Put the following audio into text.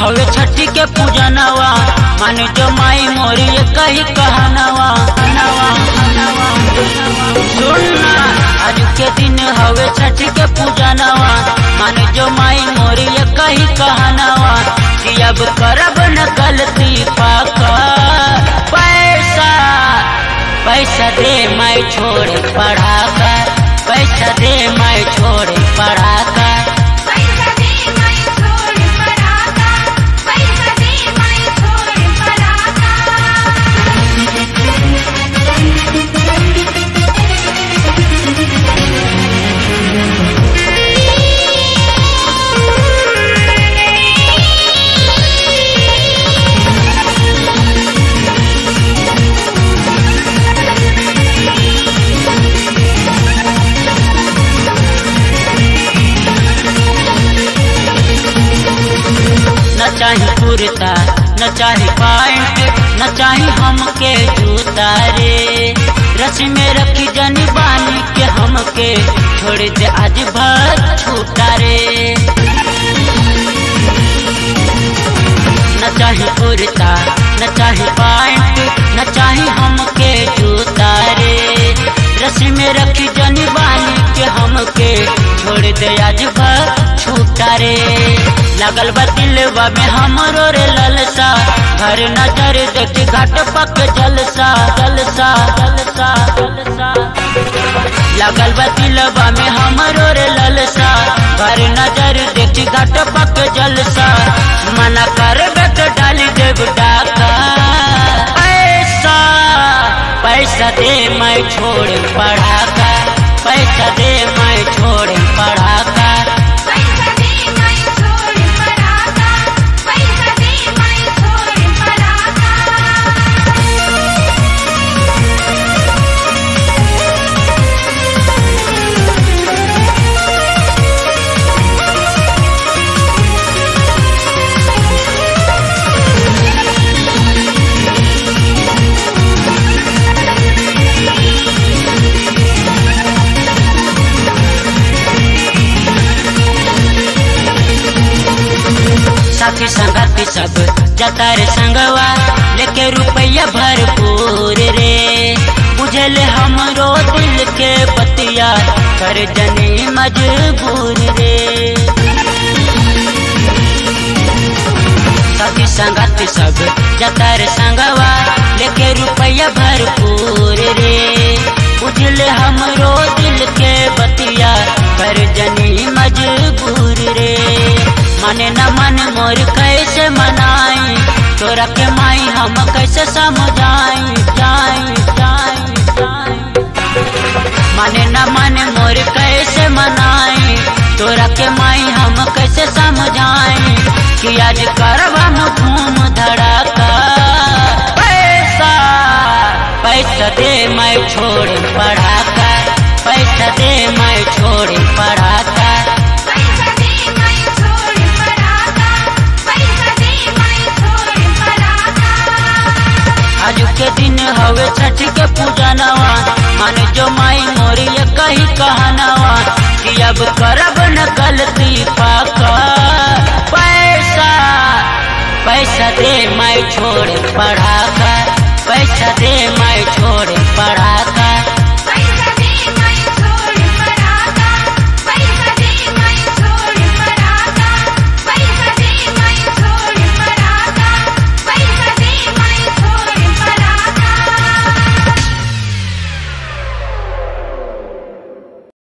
हवे छठी के पूजनवा मान जो माई मोरी कही कहनवा नवा नवा सुनना आज के दिन हवे छठी के पूजनवा मान जो माई मोरी कही कहनवा कि अब करब न गलती पाका पैसा पैसा दे मैं छोड़ पढ़ा कर पैसा दे मैं छोड़ पढ़ा कर पैसा दे मैं छोड़ पराका पैसा दे मैं छोड़ पराका न चाही कुर्ता न चाही पैंट न चाही हमके जूता रे रस्सी में रखी जनी बानी के हमके छोड़ दे आज भर छूटा रे न चाही कुर्ता न चाही पैंट न चाही हमके जूता रे रस्सी में रखी जनी बानी के हमके छोड़ दे आज भर छूटा रे लगल बा दिलवा में हमरो रे ललसा घर नजर देखी घाट पक जलसा जलसा जलसा जलसा लगल बा दिलवा में हमरो रे ललसा घर नजर देखी घाट पक जलसा मना कर बेट डाली देव डाका पैसा पैसा दे मैं छोड़ पढ़ा कर पैसा दे मैं छोड़ पढ़ा कर पैसा दे मैं छोड़ पराका पैसा दे मैं छोड़ पराका साथी संगति सब जतर संगवा लेके रुपया भरपूर रे बुझल हमरो दिल के बतिया कर जनी मजबूर रे साथी संगति सब जतर संगवा लेके रुपया भरपूर रे बुझल हमरो दिल के बतिया कर जनी मजबूर रे माने न मन मोर कैसे मनाई तोरा के माई हम कैसे समझाई जाई जाई जाई माने न मन मोर कैसे मनाई तोरा के माई हम कैसे समझाई कि आज करब हम घूम धड़ाका पैसा पैसा दे मैं छोड़ पढ़ाका पैसा दे मैं छोड़ पढ़ाका पैसा दे मैं छोड़ पराका पैसा दे मैं छोड़ पराका आज के दिन हवे छठ के पूजनवा मन जो माई मोरी कही कहनवा कि अब करब न गलती पाका पैसा पैसा दे मैं छोड़ पढ़ा कर पैसा दे मैं छोड़ पढ़ा कर